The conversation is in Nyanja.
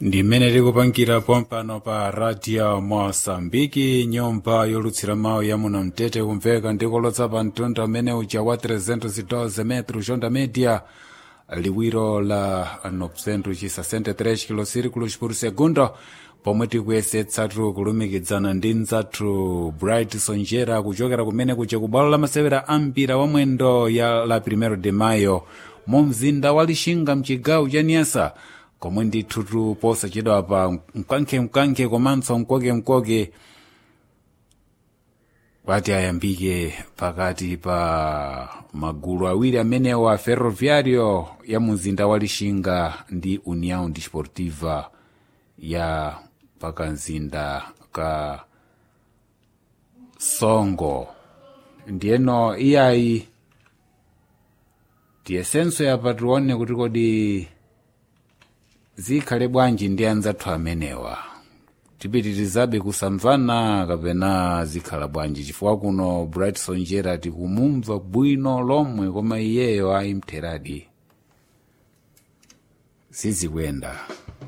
ndi mmene tikupangira pompano pa radio moçambike nyumba yolutsira mawu ya muno mtete kumveka ndikolotsa pa mtunda umene uja wa 312 metro jonda media liwiro la 963 kilosirikulos por segundo pomwe tikuyesetsatu kulumikizana ndi mzathu bright sonjera kuchokera kumene kuja ku bwalo la masewera a mpira wa mwendo ya la primero de mayo mu mzinda wa lixinga mchigawo cha niasa komwe ndithu posachedwa pa mkankhemkankhe komanso mkokemkoke pati ayambike pakati pa magulu awiri amenewa ferroviario ya mzinda wa lixinga ndi união desportiva ya pakamzinda ka songo ndiyeno iyayi tiyesenso yapa tione kuti kodi zikhale bwanji ndi anzathu amenewa tipitirizabe kusamvana kapena zikhala bwanji chifukwa kuno bright sonjera tikumumva bwino lomwe koma iyeyo ayimtheradi sizikuyenda